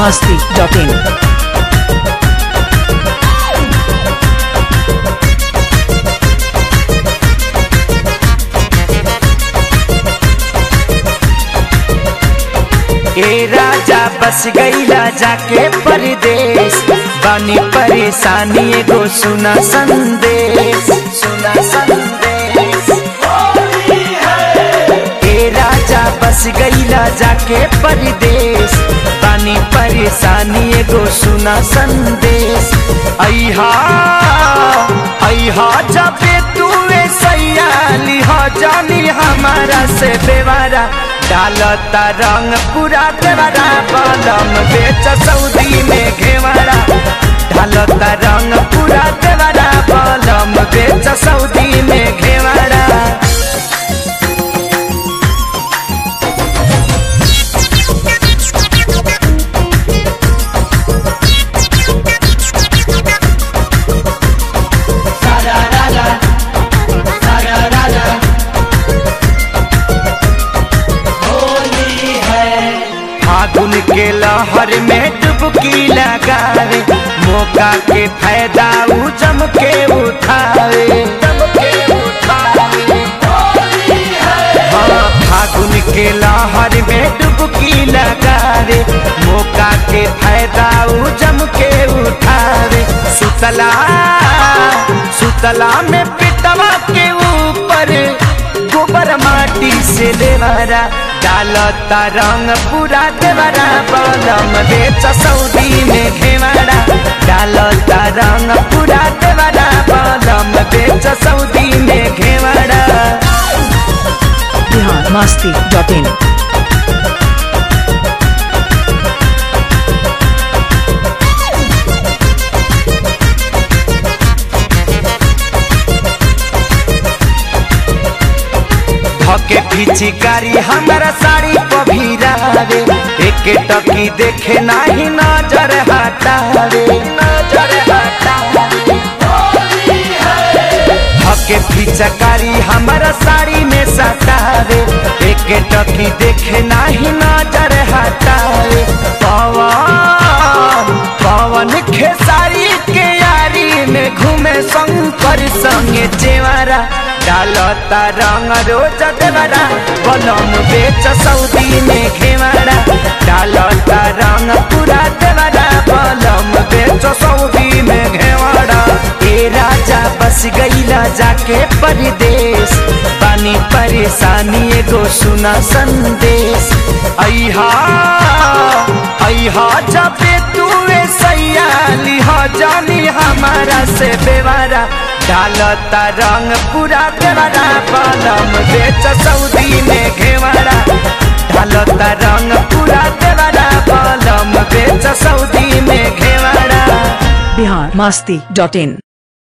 masti.in. ए राजा बस गईला जाके परदेश बानी परेशानी एगो सुना संदेश सुना संदेश ए राजा बस गईला जाके परदेश बानी परेशानी एगो सुना संदेश अहा अहा जबे तू सैया लिहा जानी हमारा से बेवारा डालता रंग पूरा देवरा बलम बेच सऊदी में घेवरा डालता रंग पूरा देवरा बलम बेच सऊदी में घेवरा फागुन के लहर में डुबकी लगावे मौका के फायदा उ जम के उठावे हाँ, फागुन के लहर में डुबकी लगावे मौका के फायदा उ जम के उठावे सुतला सुतला में पिटवा के ऊपर गोबर माटी से देवरा डालता रंग पूरा देवरा बलम बेच सऊदी में घेवरा डालता रंग पूरा देवरा बलम बेच सऊदी में घेवरा Bihar masti.in. धके पिचकारी हमारा साड़ी पभीरावे एक टकी देखे नाही नजर हटावे नजर हटावे धके पिचकारी हमारा साड़ी में सटावे एक टकी देखे नाही नजर हटावे पवन पवन खेसारी के यारी में घूमे शंकर संगे चेवारा डालता रंग रोज देवरा बलम बेच सऊदी में घेवरा डालता रंग पूरा देवरा बलम बेच सऊदी में घेवरा ए राजा बस गईला जाके परदेश पानी परेशानी एगो सुना संदेश अहा अहा जबे तू सैया लिहा जानी हमारा से बेवारा डालता रंग पूरा देवरा बलम बेच सऊदी में घेवरा डालता रंग पूरा देवरा बलम बेच सऊदी में घेवरा Bihar masti.in.